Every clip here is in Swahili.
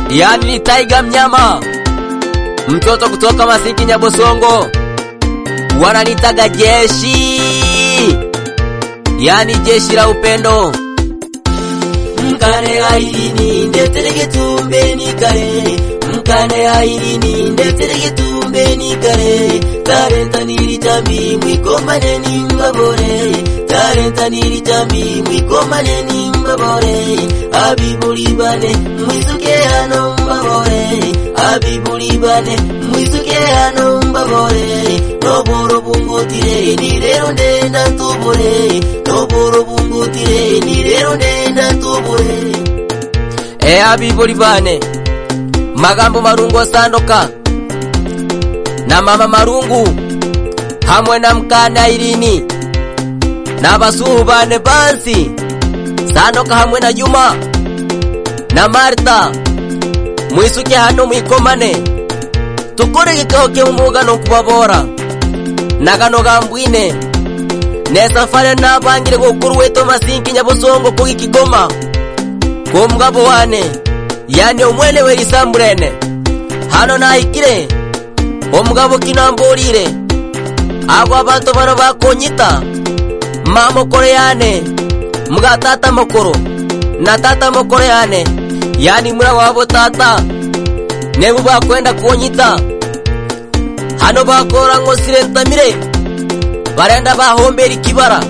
yani ni Taiga Mnyama, mtoto kutoka Masiki Nyabosongo, wananitaga jeshi, yani jeshi la upendo. mkane ailini ndeterege tumbeni kare mkane ailini ndeterege tumbeni kare tarentaniri tambi mwikomane nimbabore tarentaniri tambi mwikomane nimbabore abibulibane mwisuke hano mbabore abibulibane mwisuke hano mbabore noboro bungutire ni rero ndenda tubure noboro bungutire ni rero ndenda tubure E abibuli bane magambo marungu osandoka na mama marungu hamwe na mkane Airini na basuhu bane bansi sandoka hamwe na Juma na Marta mwisuke hano mwikomane tukore gikao ky'umuga no kubabora na gano gambwine nesafare nabangire gukuru wetu masinki nyabosongo kugi kigoma kumugabo wane yani omwene werisambulene hano nahikire omugabo kinambolire abo abantu bano bakonyita mamokoro yane mga tata mokoro na tata mokoro yane yani mura wabo tata nebu bakwenda kuonyita hano bakora ngo sirentamire barenda bahombera ikibara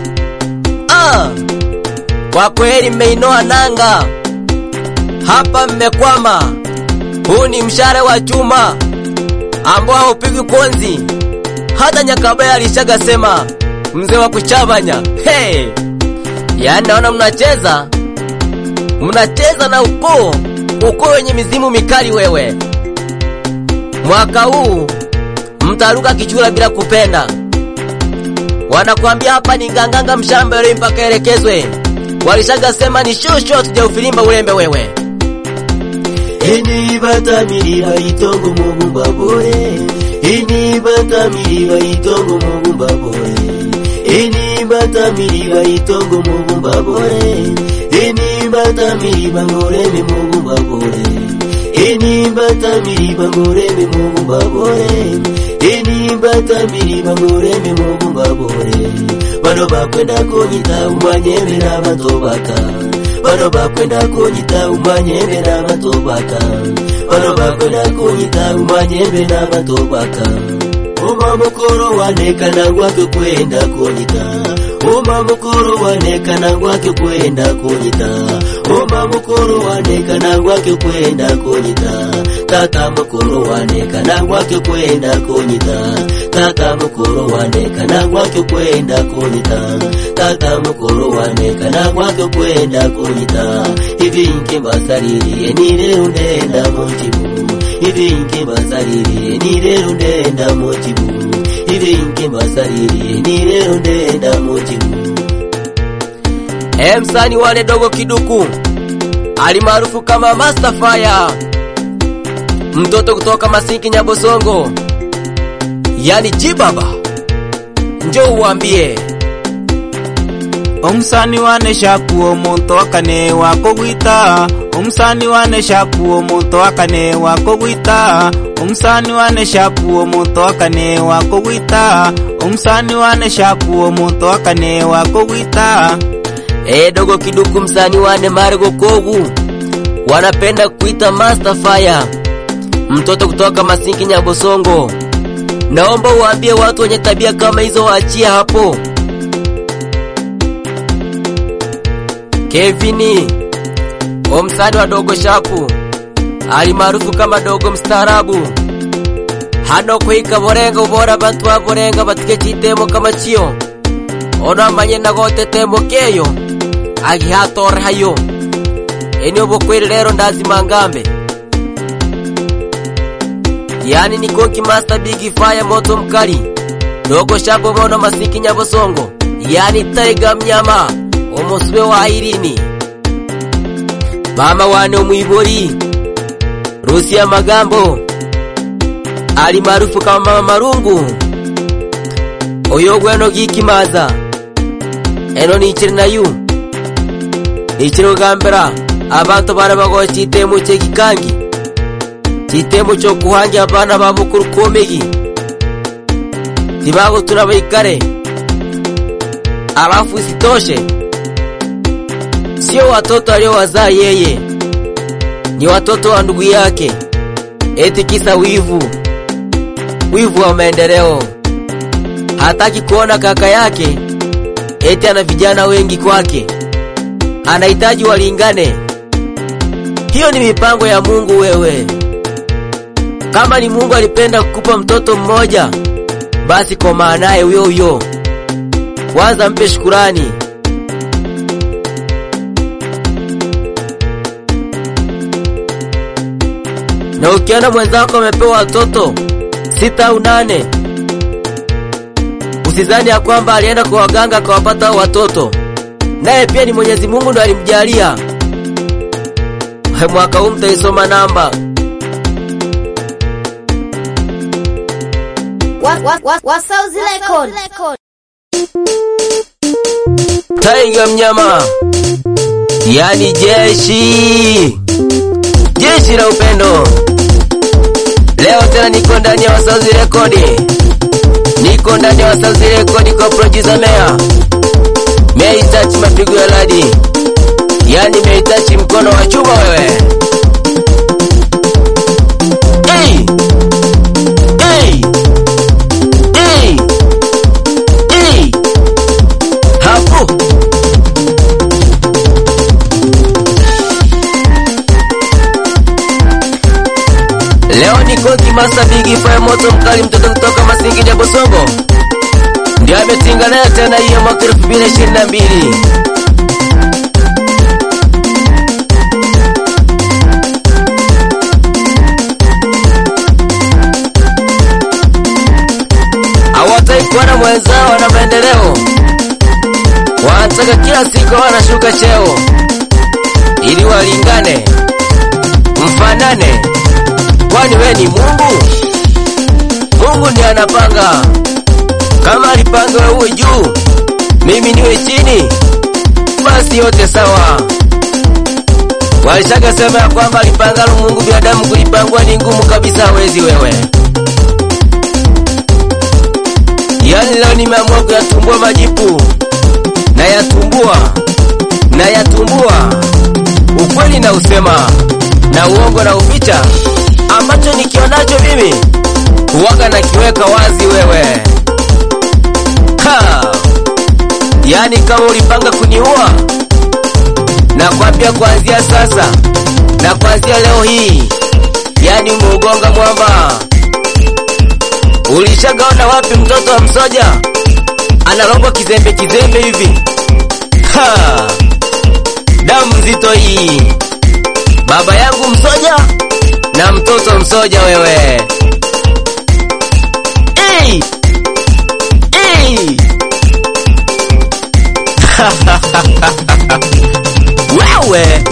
ah. Kwa kweli mmeinoa nanga hapa, mmekwama. Huu ni mshahara wa chuma ambao haupigwi konzi. Hata Nyakabaya alishaga sema mzee wa kuchabanya. Hey! Yaani naona mnacheza mnacheza na ukoo ukoo wenye mizimu mikali. Wewe mwaka huu mtaruka kichura bila kupenda. Wanakuambia hapa ni nganganga mshamba yule mpaka elekezwe walishaga sema ni shosho tujaufilimba ulembe wewe Ini batamiri bayitongo mugumba bore Ini batamiri bayitongo mugumba bore Ini batamiri bayitongo mugumba bore Ini batamiri bangoreme mugumba bore Ini batamiri bangoreme mugumba bore Ini batamiri bangoreme mugumba bore Bano bakwenda kunyita umanyemera batobaka bano bakwenda kunyita umanyembe n'abatobaka bano bakwenda kunyita umanyembe n'abatobaka uma mukuru wanekana gwake kwenda kunyita uma mukuru wanekana gwake kwenda kunyita uma mukuru wanekana gwake kwenda kunyita tata mukuru wanekana gwake kwenda kunyita tata mukuru wanekana gwake kwenda kunyita tata mukuru wanekana gwake kwenda kunyita hivi nke mbasaliriye ni lero ndenda mukibu hivi nke mbasaliriye ni lero ndenda mukibu hivi nke mbasaliriye ni lero ndenda mukibu e msani wane dogo kiduku alimaarufu kama Master Fire, mtoto kutoka Masiki Nyabosongo, yani Jibaba, njoo uwambie omusani wane shapu omuntu akane wako gwita omusani wane shapu omuntu akane wako gwita omusani wane shapu omuntu akane wako gwita omusani wane shapu omuntu akane wako gwita e dogo kiduku, msani wane Margo Kogu wanapenda kuita Master Fire, mtoto kutoka Masiki Nyabosongo. Naomba uwaambie watu wenye tabia kama hizo waachie hapo. Kevini omsani wa dogo shapu alimaarufu kama dogo mstaarabu hano kuhika borenga ubora bantu ba borenga batike chitemo kama chiyo ono amanye nagote temo keyo agihatore hayo eni obokweli rero ndazima ngambe yani ni konki master big fire moto mkali dogo shapo mono masiki nyabosongo yani taiga mnyama omusube wa irini mama wane omwibori rusi ya magambo ali maarufu kama mama marungu oyo gweno gikimaza eno nichiri nayu nichiri kugambira abantu bana bagoye chitemo chekikangi chitemo chokuhangia abana babo kurukomegi tibagotuna baikare alafu isitoshe sio watoto aliowazaa yeye ni watoto wa ndugu yake eti kisa wivu wivu wa maendeleo hataki kuona kaka yake eti ana vijana wengi kwake anahitaji walingane hiyo ni mipango ya Mungu wewe kama ni Mungu alipenda kukupa mtoto mmoja basi komaa naye huyo huyo kwanza mpe shukurani na ukiona mwenzako amepewa watoto sita au nane usizani ya kwamba alienda kwa waganga akawapata hao watoto naye pia ni Mwenyezi Mungu ndo alimjalia mwaka huu mtaisoma namba Wasauzi Record. Taiga mnyama, yani jeshi, jeshi la upendo. Leo tena niko ndani ya Wasauzi Rekodi, niko ndani ya Wasauzi Rekodi kwa producer Mea. Mea itachi mapigo ya ladi, yani Mea itachi mkono wa chuma wewe. Hey! Hey! Hey! Hey! Hapo Leo niko Kimasa Bigi Fire moto mkali mtoto kutoka Masingi ya Bosongo ndio ametinga nayo tena hiyo mwaka 2022 hawatai kuona mwenzao na maendeleo, wanataka kila siku wanashuka cheo ili walingane, mfanane. Kwani we ni Mungu? Mungu ndiye anapanga. Kama alipanga wewe uwe juu, mimi niwe chini, basi yote sawa. Walishaga sema ya kwamba alipanga Mungu binadamu kulipangwa ni ngumu kabisa, hawezi wewe. Yani leo nimeamua kuyatumbua majipu na yatumbua na yatumbua ukweli na usema na uongo na uficha, ambacho nikionacho mimi huwaga na kiweka wazi wewe. Ha! Yani kama ulipanga kuniua, na kwambia kuanzia sasa na kuanzia leo hii, yani umeugonga mwamba. Ulishagaona wapi mtoto wa msoja analogwa kizembe kizembe hivi? Ha! Damu nzito hii, baba yangu msoja na mtoto msoja wewe. Hey! Hey! wewe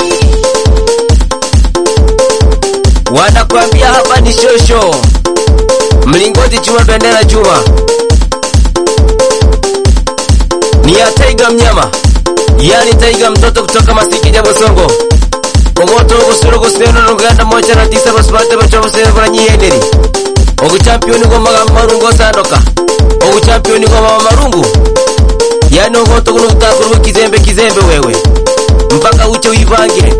wanakwambia hapa ni shosho mlingoti chuma bendera chuma ni ya taiga mnyama yani taiga mtoto kutoka masikini ya bosongo komoto ogusura oguseno noganda moja na tisa basubate bacobosene baranyiyeneri oguchampioni gwa magambo marungu osandoka oguchampioni gwa mama marungu yani ogoto guno gutakurwa kizembe kizembe wewe mpaka uche wivange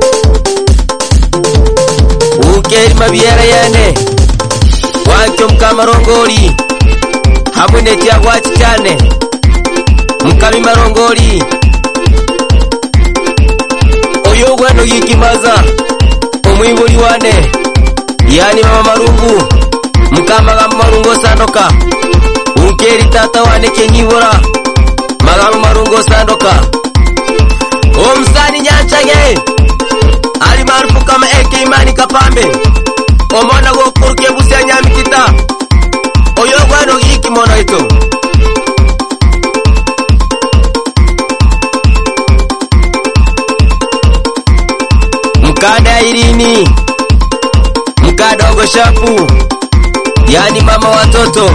ukeri mabiera yene wakyo mukamarongori hamwe netyagwachi cyane mukami marongori oyo gweno gikimaza omwibuli wane yani mama marungu mukamagamba marungu osandoka ukeri tata wane kenyibora magamba marungu osandoka omusani nyanchage ali maarufu kama eke imani kapambe omwana gokuruka ebusi ya nyamitita oyo gweno gikimono ito mkada irini mkadogo shapu yani mama watoto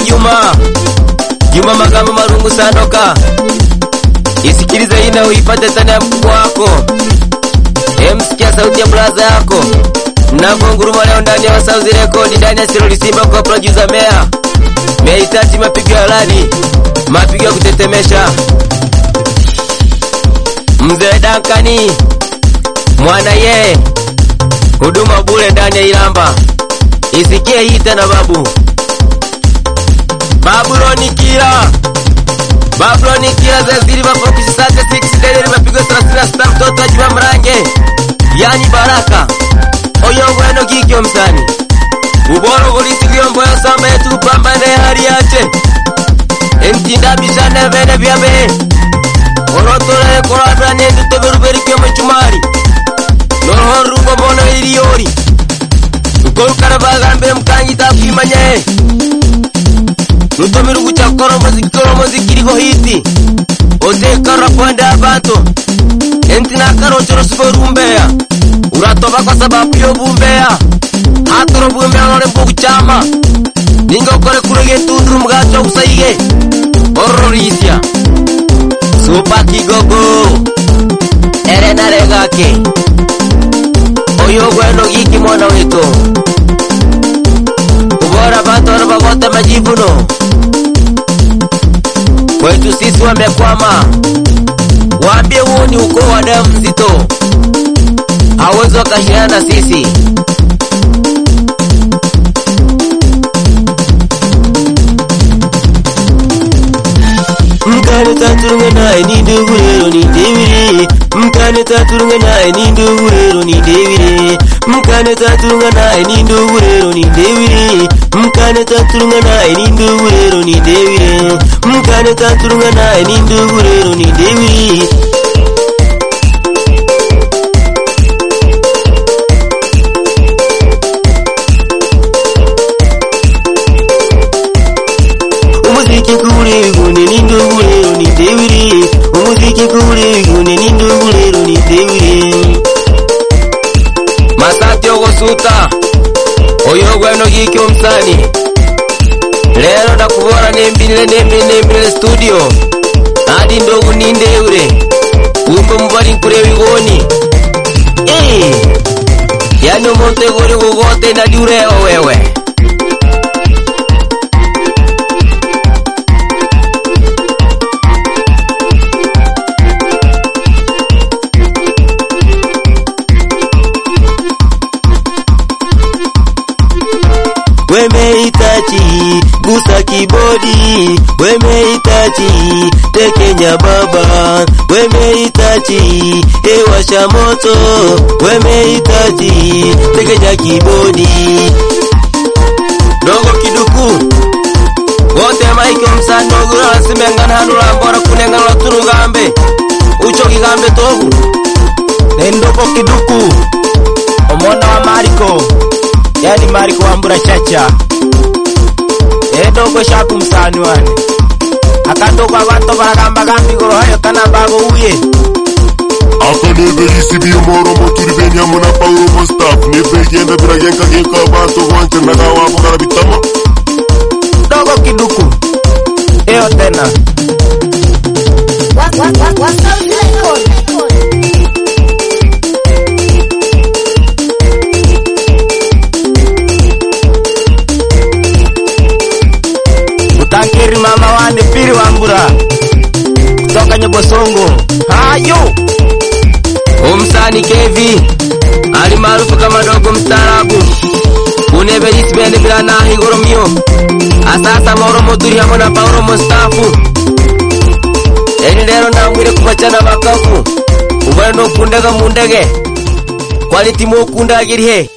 Juma Juma magambo marungu sandoka isikilize hii na uipate tani ya mkubwa wako emsikia sauti ya braza yako mnavonguruma leo ndani ya Wasauzi Record ndani ya Siroli Simba kwa producer Mea mehitaji mapigo ya radi mapigo ya kutetemesha mzee Dankani mwana ye huduma bure ndani ya Ilamba isikie hii tena babu Babuloni kila Babuloni kila zazili mafokusi sate 6 delili mapigo 36 mtoto wa Juma Mrange yani Baraka oyongo eno kikyo msani uboro golisilyombo yosamba yetu kupambane hali yache entinda bishane vene vyabe orotolele koladwa nenduto beruberikyo muchumari nohorungo mono iliyori ukolukana bagambire mukangita kwimanye rutomirugu cha koromo zikoromo zikiriho hiti ozekarra kwende abantu entinakarochoro siborumbeya uratoba kwa sababu yobumbeya hatoro bumbeya none mbugu chama ningokore kurege tunduru mugacho gusaige ororisya supa kigogo erenarengake oyo gweno giki mwana wito ubora bantu bano bagote majivuno kwetu sisi wamekwama waambie huu ni ukoo wa damu nzito hawezi wakashindana na sisi mkane taturunga naye ni ndugu rero ni ndebire mkane taturunga naye ni ndugu rero ni ndebire mkane taturunga naye ni ndugu rero ni ndebire mkane taturunga naye ni ndugu rero ni ndebire mkane taturunga naye ni ndugu rero ni ndebire umuziki kule gune ni ndugu rero ni ndebire umuziki kule gune ni ndugu rero ni ndebire masati ogosuta oyo gweno giki omusani lero ndakubora nembinile nembinile nembinile studio adi ndogu nindeure umbe mubali nkureba igoni Eh, yani omuntu egori gugote nadi ureba wewe wemehitaji gusa kibodi wemehitaji tekenya baba wemehitaji ewasha moto wemehitaji tekenya kibodi dogo kiduku wote maike omusani nogura asimengana hanu rambora kunengana lwaturugambe ucho kigambe togu nendoko kiduku omwana wa mariko yani mariko wambura chacha edogo shaku musani wane akandoko abantu baragamba gambigoro hayo kanambago uye akaneverisi biomoromo turi benyamo na pauromo staff nebegenda biragenkageka abantu bonse nagawabo karabitamo dogo kiduku eyo tena Was- was- was- Wasauzi Record. utankiri mama wane piri wambura kutoka nyebosongo hayo omusani kevi ali maarufu kama dogo mstaarabu uneverisi bende biranaha igoromio asasa maoromo turi hamwe na pauromo stafu eni lero namwire kubacana bakavu ubone nokundega mu ndege kwani timu okundagirihe